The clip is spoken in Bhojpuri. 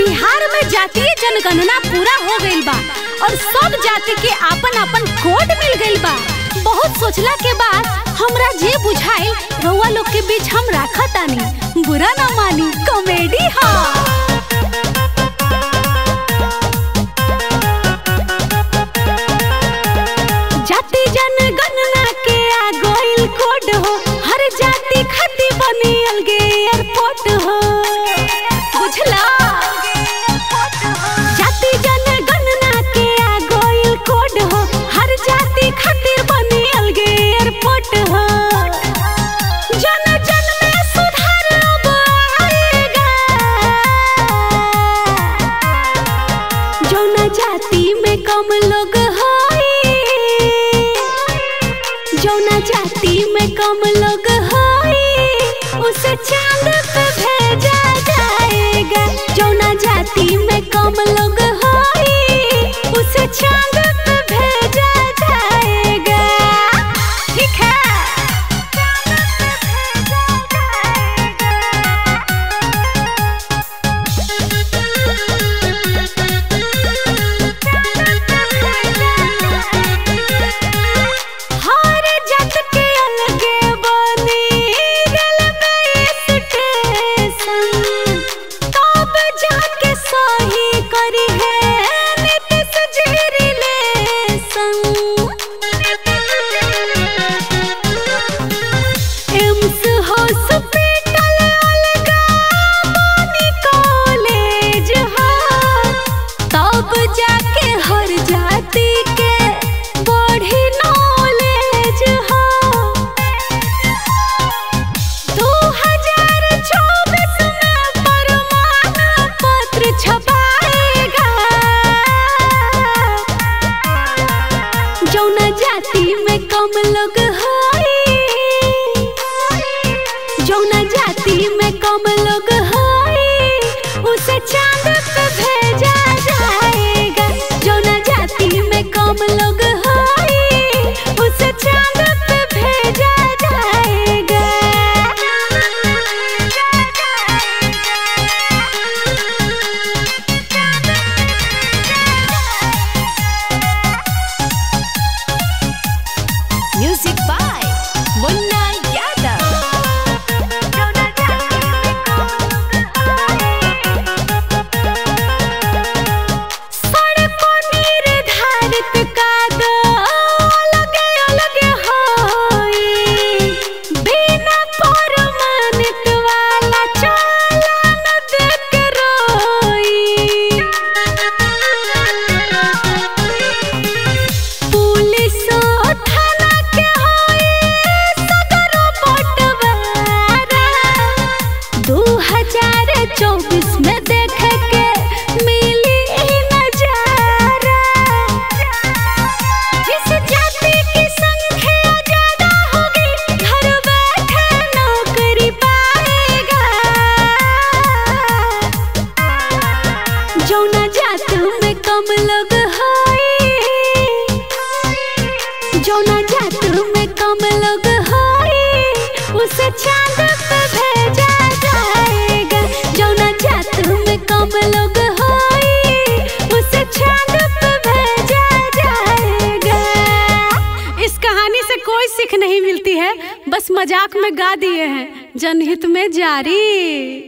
बिहार में जातीय जनगणना पूरा हो गईल बा और सब जाति के आपन आपन कोड मिल गईल बा बहुत सोचला के बाद हमरा जे बुझाइल रउआ लोग के बीच हम राखा तानी बुरा ना मानी कॉमेडी हा जाति जनगणना के आ गईल कोड हो हर जाति खाती बनी अलगे एयरपोर्ट हो बुझला जाति जनगणना के आ गईल कोड हो हर जाति खातिर बनी अलगे एयरपोर्ट हो जन जन में सुधार अब आएगा जौना जाति में कम लोग होई जौना जाति में कम लोग होई उसे चांद पे भेजा जाएगा जौना जाति में कम लोग होई उसे चांद पे भेजा जाएगा ठीक है हर जात के अलगे बनी रेलवे स्टेशन तब जाके सही करी है नीतीश जी रिलेशन एम्स हॉस्पिटल अलगा बनी कॉलेज हो तब जाके हर जाति के बढ़ी नॉलेज हो दो हजार चौबीस में प्रमाण पत्र छपाएगा जौना जाति में कम लोग होई जौना जाति में कम लोग होई उसे चांद पे भेजा जाएगा जौना जाति में कम लोग होई उसे चांद पे भेजा जाएगा म्यूजिक बाय मुन्ना यादव सड़कों निर्धारित कादो अलगे अलगे होई बिना प्रमाणित वाला चालान देख रोई पुलिस थाना के होई सदरो बटवारा दू हजार चौबीस में देख के मिली ई नजारा जिस जाति की संख्या ज्यादा होगी घर बैठे नौकरी पाएगा जौना जात में कम लोग होई जौना जात में कम लोग होई उसे चांद पे भेजा जाएगा जौना जात में कम लोग होई उसे चांद पे भेजा जाएगा इस कहानी से कोई सीख नहीं मिलती है बस मजाक में गा दिए हैं जनहित में जारी